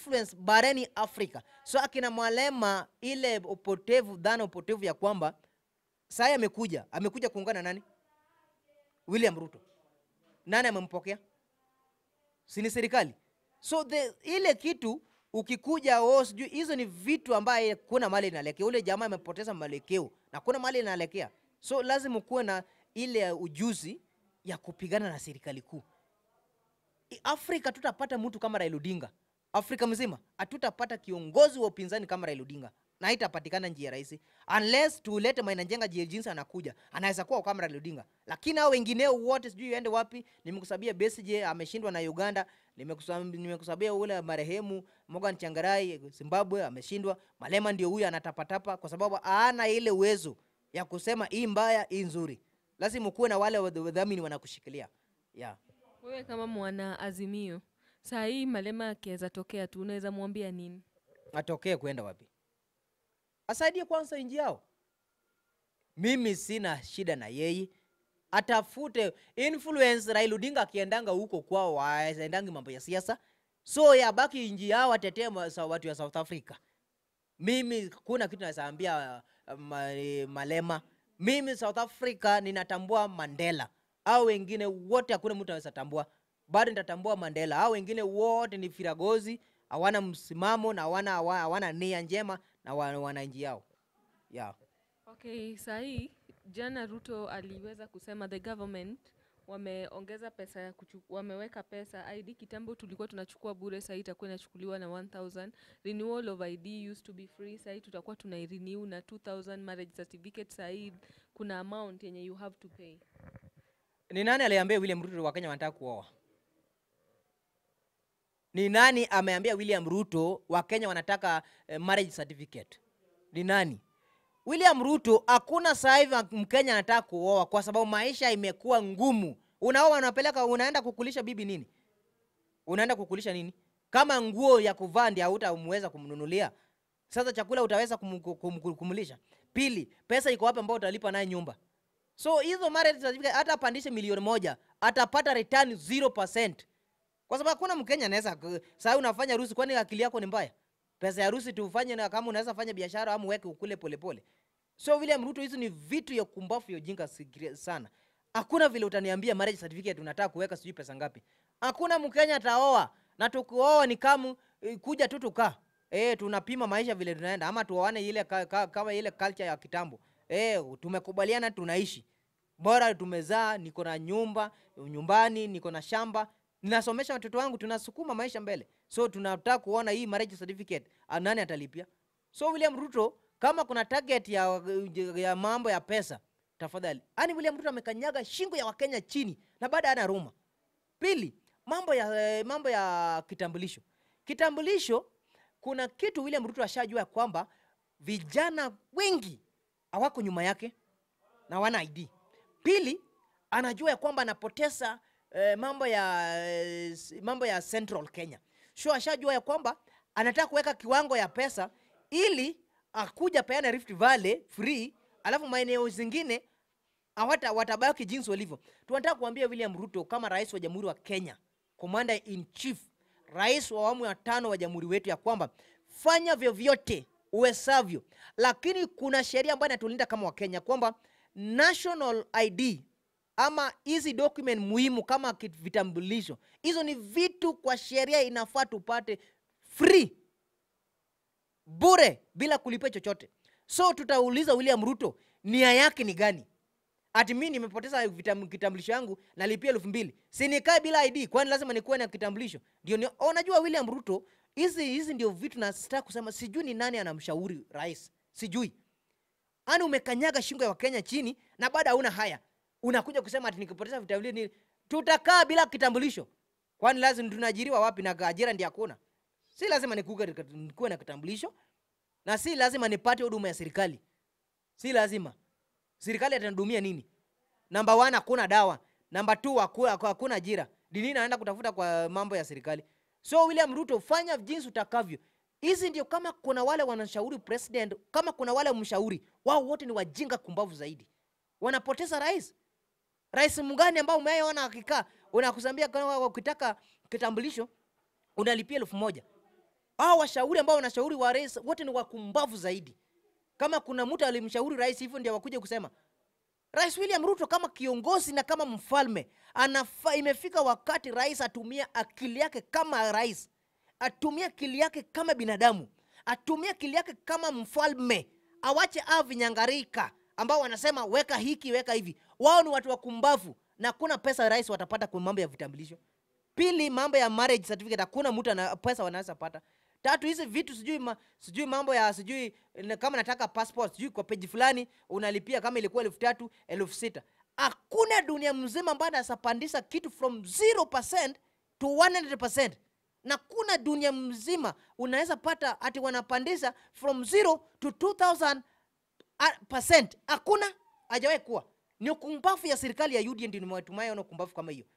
influence barani Afrika. So akina Malema, ile upotevu, dhana upotevu ya kwamba sai amekuja amekuja kuungana na nani? William Ruto. Nani amempokea? Si ni serikali? So the, ile kitu ukikuja oh, sijui hizo ni vitu ambaye kuna mali inaelekea. Ule jamaa amepoteza mwelekeo na kuna mali inaelekea, so lazima kuwe na ile ujuzi ya kupigana na serikali kuu. I- Afrika tutapata mtu kama Raila Odinga, Afrika mzima hatutapata kiongozi wa upinzani kama Raila Odinga na haitapatikana njia rahisi unless tulete Maina Njenga jie- jinsi anakuja, anaweza kuwa kama Raila Odinga, lakini hao wengineo wote sijui ende wapi. Nimekusabia Besigye ameshindwa na Uganda, nimekusam- nimekusabia ule marehemu Morgan Changarai Zimbabwe ameshindwa. Malema ndio huyu anatapatapa kwa sababu hana ile uwezo ya kusema hii mbaya hii nzuri. Lazima kuwe na wale wadh- wadhamini wanakushikilia yeah. Wewe kama mwana Azimio, saa hii Malema akiweza tokea tu, unaweza mwambia nini? atokee kwenda wapi? Asaidie kwanza nchi yao. Mimi sina shida na yeye, atafute influence. Raila Odinga akiendanga huko kwao, waendangi mambo ya siasa, so yabaki nchi yao, atetee ma- sa- watu ya South Africa. Mimi kuna kitu naweza ambia uh, ma, eh, Malema. Mimi South Africa ninatambua Mandela, au wengine wote hakuna mtu anaweza tambua, bado nitatambua Mandela. Au wengine wote ni firagozi, hawana msimamo na hawana hawa- hawana nia njema na wa- wana nchi yao yeah. Okay, saa hii jana Ruto aliweza kusema the government wameongeza pesa ya kuchu, wameweka pesa ID. Kitambo tulikuwa tunachukua bure, sahii itakuwa inachukuliwa na 1000. Renewal of ID used to be free, sahii tutakuwa tunairenew na 2000. Marriage certificate sahii kuna amount yenye you have to pay. Ni nani aliambia William Ruto Wakenya wanataka kuoa? Ni nani ameambia William Ruto Wakenya wanataka eh, marriage certificate? Ni nani? William Ruto, hakuna sasa hivi Mkenya anataka kuoa kwa sababu maisha imekuwa ngumu. Unaoa, unapeleka, unaenda kukulisha bibi nini? Unaenda kukulisha nini? Kama nguo ya kuvaa ndio hautamweza kumnunulia, sasa chakula utaweza kum, kum, kum, kumlisha? Pili, pesa iko wapi ambao utalipa naye nyumba? So hizo marriage certificate hata apandishe milioni moja atapata return 0%. Kwa sababu hakuna Mkenya anaweza ku- sasa unafanya harusi, kwani akili yako ni mbaya? Pesa ya harusi tufanye na kama unaweza fanya biashara ama uweke ukule polepole. So William Ruto, hizo ni vitu ya kumbafu ya ujinga sigri- sana. Hakuna vile utaniambia marriage certificate unataka kuweka sijui pesa ngapi. Hakuna Mkenya ataoa na tukioa ni kama eh, kuja tu tukaa eh, tunapima maisha vile tunaenda, ama tuoane ile ka, ka, kama ile culture ya kitambo eh, tumekubaliana tunaishi bora tumezaa, niko na nyumba nyumbani, niko na shamba, ninasomesha watoto wangu, tunasukuma maisha mbele. So tunataka kuona hii marriage certificate ah, nani atalipia? So William Ruto, kama kuna target ya, ya mambo ya pesa, tafadhali. Yaani William Ruto amekanyaga shingo ya Wakenya chini na baada ana ruma. Pili, mambo ya eh, mambo ya kitambulisho. Kitambulisho kuna kitu William Ruto ashajua ya kwamba vijana wengi hawako nyuma yake na wana ID. Pili, anajua ya kwamba anapoteza eh, mambo ya eh, s- mambo ya Central Kenya. So ashajua ya kwamba anataka kuweka kiwango ya pesa ili akuja peana Rift Valley free, alafu maeneo zingine hawata watabaki jinsi walivyo. Tunataka kuambia William Ruto kama rais wa Jamhuri wa Kenya, commander in chief, rais wa awamu ya tano wa jamhuri wetu, ya kwamba fanya vyovyote uwezavyo, lakini kuna sheria ambayo inatulinda kama Wakenya kwamba national ID ama hizi document muhimu kama kit- vitambulisho, hizo ni vitu kwa sheria inafaa tupate free bure bila kulipia chochote. So tutauliza William Ruto nia yake ni gani? Ati mimi nimepoteza vitam- kitambulisho yangu nalipia elfu mbili si nikae bila ID? Kwani lazima nikuwe na kitambulisho ndio? Ni, unajua William Ruto, hizi hizi ndio vitu nasitaka kusema. Sijui ni nani anamshauri rais, sijui ani umekanyaga shingo ya Wakenya chini na baada hauna haya, unakuja kusema ati nikipoteza vitambulisho ni tutakaa bila kitambulisho. Kwani lazima tunaajiriwa wapi na ajira ndio hakuna? Si lazima nikuwe nikuwe na kitambulisho na si lazima nipate huduma ya serikali, si lazima. Serikali atanihudumia nini? Namba one, hakuna dawa. Namba two, haku- haku- hakuna ajira. Ni nini naenda kutafuta kwa mambo ya serikali? So William Ruto, fanya jinsi utakavyo. Hizi ndio kama kuna wale wanashauri president, kama kuna wale mshauri wao, wote ni wajinga kumbavu zaidi, wanapoteza rais. Rais mgani ambao umeona akikaa unakusambia kama ukitaka kitambulisho unalipia elfu moja hao washauri ambao wanashauri wa rais wote ni wakumbavu zaidi kama kuna mtu alimshauri rais hivyo ndio wakuja kusema rais william ruto kama kiongozi na kama mfalme anafa, imefika wakati rais atumie akili yake kama rais atumie akili yake kama binadamu atumie akili yake kama mfalme awache a vinyangarika ambao wanasema weka hiki weka hivi wao ni watu wakumbavu na kuna pesa rais watapata kwa mambo ya vitambulisho pili mambo ya marriage certificate hakuna mtu ana pesa wanaweza pata tatu hizi vitu sijui ma, sijui mambo ya sijui na- kama nataka passport sijui kwa peji fulani unalipia kama ilikuwa elfu tatu elfu sita hakuna dunia mzima ambayo anasapandisha kitu from 0% to 100% na kuna dunia mzima unaweza pata ati wanapandisha from 0 to 2000 a- percent hakuna hajawahi kuwa ni ukumbafu ya serikali ya UDA ndio nimewatumai ona ukumbafu kama hiyo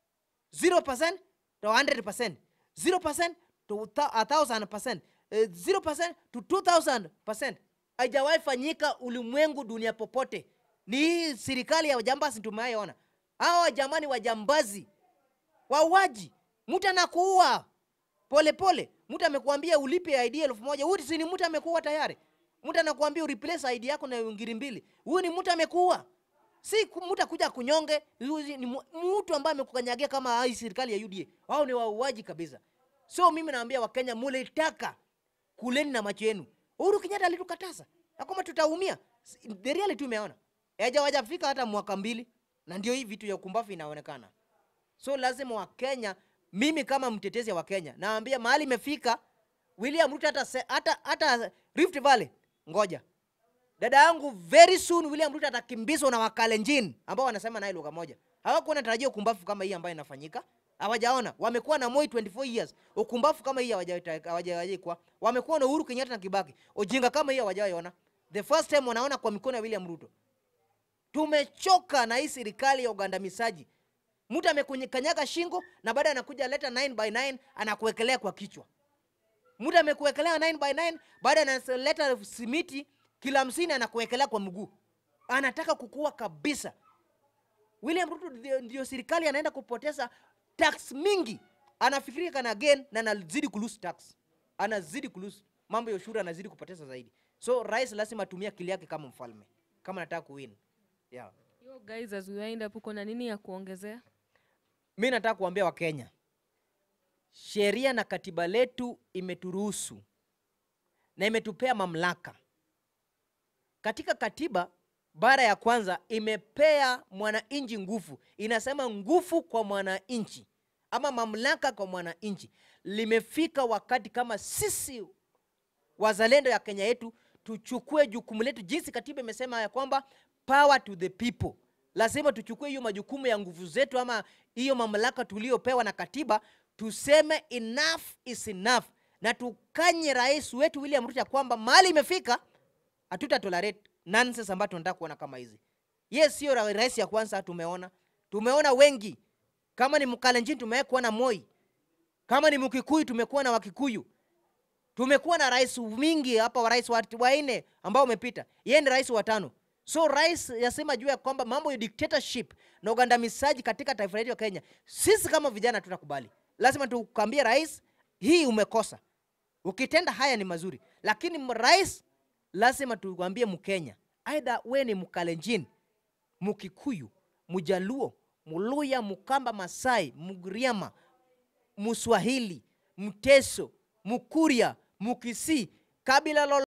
0% to 100%, 0% to thou- a 1000%, eh, 0% to 2000%. Haijawahi fanyika ulimwengu dunia popote. Ni hii serikali ya wajambazi tumewahi Hawa jamani wajambazi, wauaji, mtu anakuua pole pole. Mtu amekuambia ulipe ID elfu moja, huyu si ni mtu amekuua tayari. Mtu anakuambia ureplace ID yako na ngiri mbili, huyu ni mtu amekuua si ku- mtu akuja kunyonge huyu ni mu- mtu ambaye amekukanyagia kama hii serikali ya UDA. Wao ni wauaji kabisa. So mimi naambia Wakenya, mulitaka kuleni na macho yenu. Uhuru Kenyatta alitukataza na kwamba tutaumia. S- The reality tumeona hajawajafika hata mwaka mbili, na ndio hii vitu ya ukumbafu inaonekana. So lazima Wakenya, mimi kama mtetezi wa Kenya naambia mahali imefika William Ruto hata, se- hata, hata Rift Valley, ngoja dada yangu very soon William Ruto atakimbizwa na Wakalenjin ambao wanasema naye lugha moja. Hawakuwa wanatarajia ukumbafu kama hii ambayo inafanyika, hawajaona. Wamekuwa na Moi 24 years, ukumbafu kama hii hawajawahi- hawajawahi kuwa. Wamekuwa na Uhuru Kenyatta na Kibaki, ujinga kama hii hawajawahi ona. The first time wanaona kwa mikono ya William Ruto. Tumechoka na hii serikali ya ugandamizaji. Mtu amekunyakanyaga shingo na baada anakuja leta 9 by 9 anakuwekelea kwa kichwa mtu amekuwekelea 9 by 9 baada analeta simiti kila hamsini anakuwekelea kwa mguu anataka kukua kabisa william ruto ndio, ndio serikali anaenda kupoteza tax mingi anafikiria kana again na anazidi kulose tax anazidi kulose mambo ya ushuru anazidi kupoteza zaidi so rais lazima atumie akili yake kama mfalme kama anataka kuwin yeah. Yo guys, as we wind up, uko na nini ya kuongezea? mi nataka kuambia wakenya sheria na katiba letu imeturuhusu na imetupea mamlaka katika katiba bara ya kwanza imepea mwananchi nguvu inasema nguvu kwa mwananchi ama mamlaka kwa mwananchi limefika wakati kama sisi wazalendo ya kenya yetu tuchukue jukumu letu jinsi katiba imesema ya kwamba power to the people lazima tuchukue hiyo majukumu ya nguvu zetu ama hiyo mamlaka tuliopewa na katiba tuseme enough is enough na tukanye rais wetu william ruto ya kwamba mahali imefika hatuta tolerate nonsense ambayo tunataka kuona kama hizi yes sio ra- rais ya kwanza tumeona tumeona wengi kama ni mkalenjin tumewahi kuona moi kama ni mkikuyu tumekuwa na wakikuyu tumekuwa na rais mingi hapa wa rais wa- wanne ambao umepita yeye ni rais wa tano so rais yasema juu ya kwamba mambo ya dictatorship na ugandamizaji katika taifa letu ya kenya sisi kama vijana tutakubali lazima tukambie rais hii umekosa ukitenda haya ni mazuri lakini m- rais lazima tuambie mkenya aidha we ni mkalenjin mkikuyu mjaluo muluya mkamba masai mgriama mswahili mteso mkuria mkisii kabila lolo